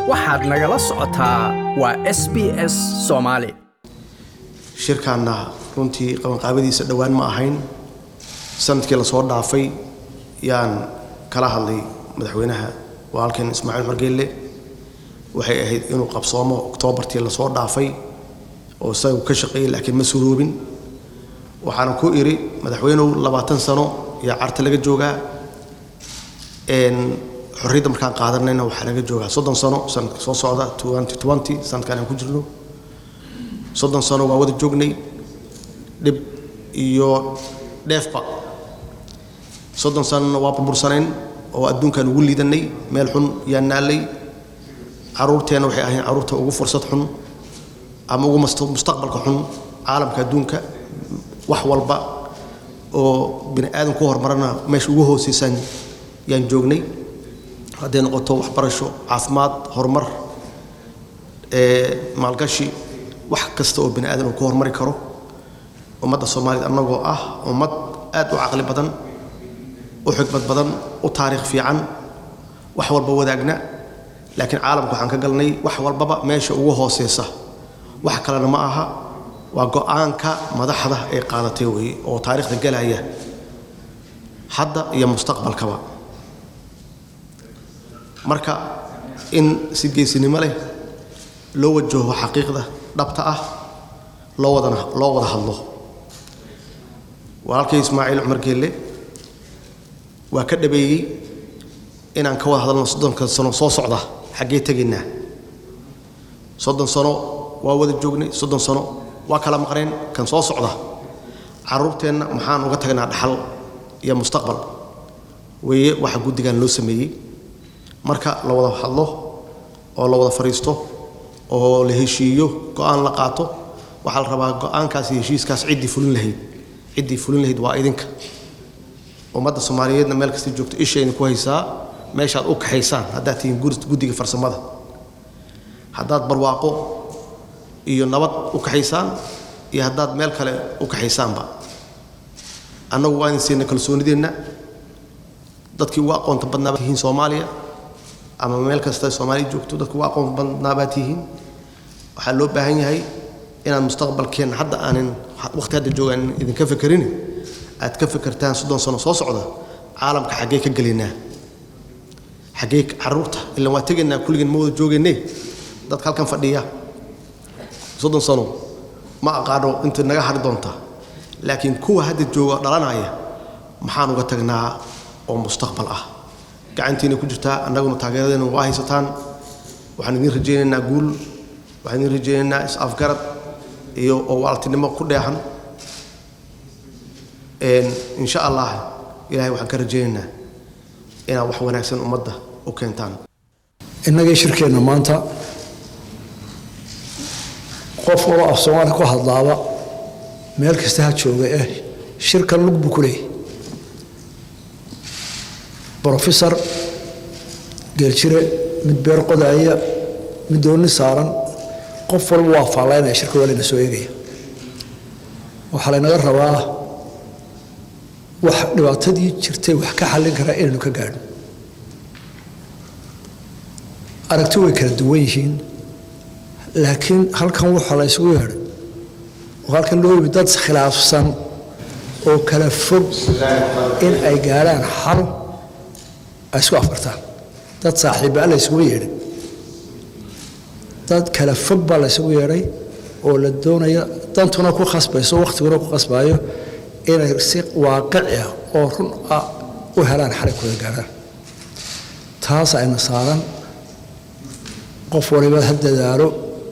waxaad nagala socotaa waa s b s soomaali shirkaanna runtii qabanqaabadiisa dhowaan ma ahayn sanadkii lasoo dhaafay yaan kala hadlay madaxweynaha walaalkeen ismaaciil xorgeelle waxay ahayd inuu qabsoomo oktoobartii lasoo dhaafay oo isagu ka shaqeeyey laakiin ma suroobin waxaana ku idhi madaxweynuhu labaatan sano yaa carta laga joogaa xorriyadda markaan qaadanayna waxaa laga joogaa soddon sano sanadka soo socda sanadkan aan ku jirno soddon sano waa wada joognay dhib iyo dheefba soddon sanona waa burbursanayn oo adduunkaan ugu liidanay meel xun yaa naallay carruurteenna waxay ahayn carruurta ugu fursad xun ama ugu mustaqbalka xun caalamka adduunka wax walba oo bini aadan ku horumarana meesha ugu hooseysaan yaan joognay hadday noqoto waxbarasho caafimaad horumar maalgashi wax kasta oo bini aadan uu ku horumari karo ummadda soomaaliyed annagoo ah ummad aad u caqli badan u xigmad badan u taariikh fiican wax walba wadaagna laakiin caalamka waxaan ka galnay wax walbaba meesha ugu hooseysa wax kalena ma aha waa go-aanka madaxda ay qaadatay weeye oo taariikhda galaya hadda iyo mustaqbalkaba marka in si geesinimo leh loo wajaho xaqiiqda dhabta ah loo wadana loo wada hadlo walaalkay ismaaciil cumar geelle waa ka dhabeeyey inaan ka wada hadalno soddonka sano soo socda xaggee tegaynaa soddon sano waa wada joognay soddon sano waa kala maqneen kan soo socda carruurteenna maxaan uga tagnaa dhaxal iyo mustaqbal weeye waxa guddigan loo sameeyey marka la wada hadlo oo la wada fadhiisto oo la heshiiyo go-aan la qaato waxaa la rabaa go-aankaas iyo heshiiskaas ciddii fulin lahayd ciddii fulin lahayd waa idinka ummadda soomaaliyeedna meel kasta joogto ishayna ku haysaa meeshaad u kaxaysaan haddaad tihiin guddiga farsamada haddaad barwaaqo iyo nabad u kaxaysaan iyo haddaad meel kale u kaxaysaanba annagu waa idin siina kalsoonideenna dadkii ugu aqoonta badnaa baad tihiin soomaaliya ama meel kasta soomaaliya joogto dadkii ugu aqoonta badnaa baad tihiin waxaa loo baahan yahay inaad mustaqbalkeenna hadda aanin waqti hadda joogaan idinka fekerin aad ka fekertaan soddon sano soo socda caalamka xaggee ka gelaynaa xaggee carruurta ilaan waa tegaynaa kulligeen ma wada joogaynee dadka halkan fadhiya soddon sano ma aqaano inta naga hari doonta laakiin kuwa hadda jooga dhalanaya maxaan uga tagnaa oo mustaqbal ah gacantiina ku jirtaa annaguna taageeradeena waa haysataan waxaan idiin rajaynaynaa guul waxaan idiin rajaynaynaa is-afgarad iyo oo waaltinimo ku dheehan insha allah ilahay waxaan ka rajaynaynaa inaad wax wanaagsan ummadda u keentaan innagii shirkeenna maanta qof waloo af soomaali ku hadlaaba meel kasta ha jooga eh shirkan lug buu ku leeyahy brofesor geeljire mid beer qodaaya mid doonni saaran qof walba waa faallaynaya shirka waa layna soo eegaya waxaa laynaga rabaa wax dhibaatadii jirtay wax ka xallin karaa inaynu ka gaadho aragti way kala duwan yihiin laakiin halkan waxaa la ysugu yeedhay oo halkan loo yimi dad khilaafsan oo kala fog in ay gaadhaan xal ay isku afkartaan dad saaxiibbaa la ysugu yeedhay dad kala fog baa la ysugu yeedhay oo la doonaya dantuna ku khasbayso wakhtiguna ku khasbaayo inay si waaqici ah oo run ah u helaan xalay kooda gaadhaan taas ayna saaran qof waliba ha dadaalo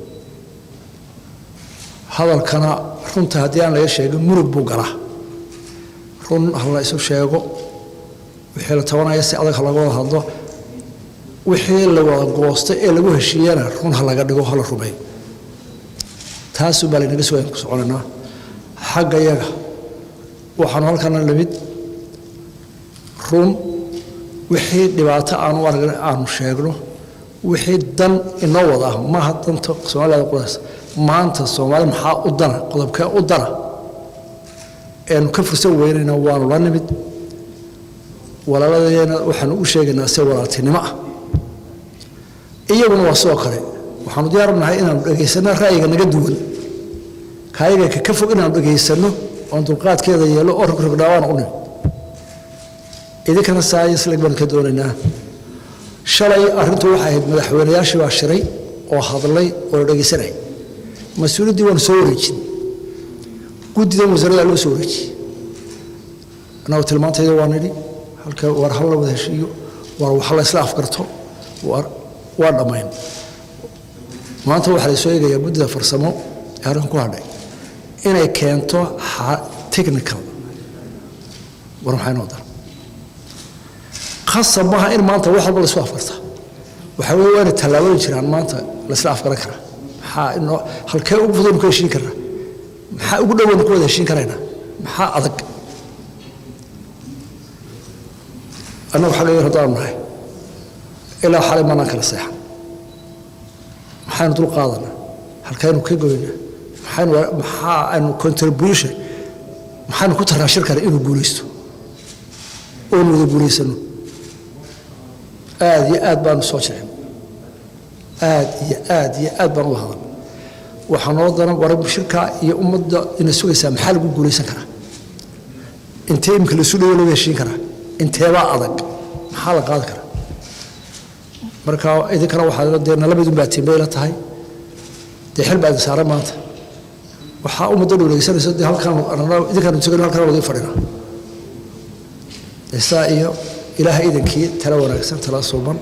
hadalkana runta haddii aan laga sheegin murug buu galaa run ha la isu sheego wixii la tabanaya si adag ha laga wada hadlo wixii la wada goosta ee lagu heshiiyana run ha laga dhigo hala rumeeyo taasuu baa laynaga soo ku soconaynaa xagga yaga waxaanu halkana lamid run wixii dhibaato aanu aragna aanu sheegno wixii dan inoo wada ah maaha danta soomaalida qudaas maanta soomaali maxaa u dana qodobkee u dana eenu ka fursan weynayna waanu la nimid walaaladeena waxaanu u sheegaynaa se walaaltinimo ah iyaguna waa sidoo kale waxaanu diyaar nahay inaanu dhegaysanno ra'yiga naga duwan kaayaga ka ka fog inaanu dhegaysanno oon dulqaadkeeda yeelo oo rogrogdhaawaan u nim idinkana saayisleg baan ka doonaynaa shalay arrintu waxay ahayd madaxweynayaashii baa shiray oo hadlay oo dhegaysanay mas-uuliyaddii waanu soo wareejin guddidan wasaaradda loo soo wareejiyey annagu tilmaantayda waa nidhi halka war hal la wada heshiiyo war wax la isla afgarto war waa dhammayn maanta waxaa la soo eegayaa guddida farsamo ee arrinkan ku hadhay inay keento technical war maxay noo dar khasab maaha in maanta wax walba la isku afgarta waxaa weeye waa inay tallaabooyin jiraan maanta la isla afgaran karaa maxaa inoo halkee ugu fudaynu ku heshiin karnaa maxaa ugu dhowaynu ku wada heshiin karaynaa maxaa adag annagu xagga yar haddaanu nahay ilaa xalay maanaan kala seexan maxaynu dul qaadanaa halkaynu ka goynaa maxaynu maxaa aynu contribution maxaynu ku taraa shirkana inuu guulaysto oonu wada guulaysano aad iyo aad baanu soo jecin aad iyo aad iyo aad baan uga hadan waxaa noo daran war shirka iyo ummadda ina sugaysaa maxaa lagu guulaysan karaa intee imika laisu dhawo laga heshiin karaa inteebaa adag maxaa la qaadi karaa marka idinkana waxaa dee nalabadun baa tiimbayla tahay dee xil baa idin saaran maanta waxaa ummadda dhowleysanayso dee halkaan idinkaanu tegano halkaan wada fadhina isaa iyo ilaaha idankii tala wanaagsan tala suuban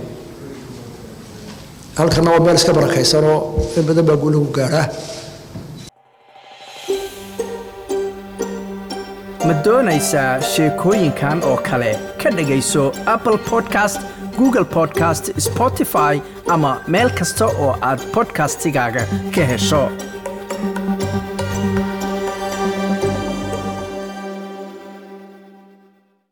halkana waa meel iska barakaysanoo in badan baa guulagu gaadhaa ma doonaysaa sheekooyinkan oo kale ka dhegayso apple podcast google podcast spotify ama meel kasta oo aad podcastigaaga ka hesho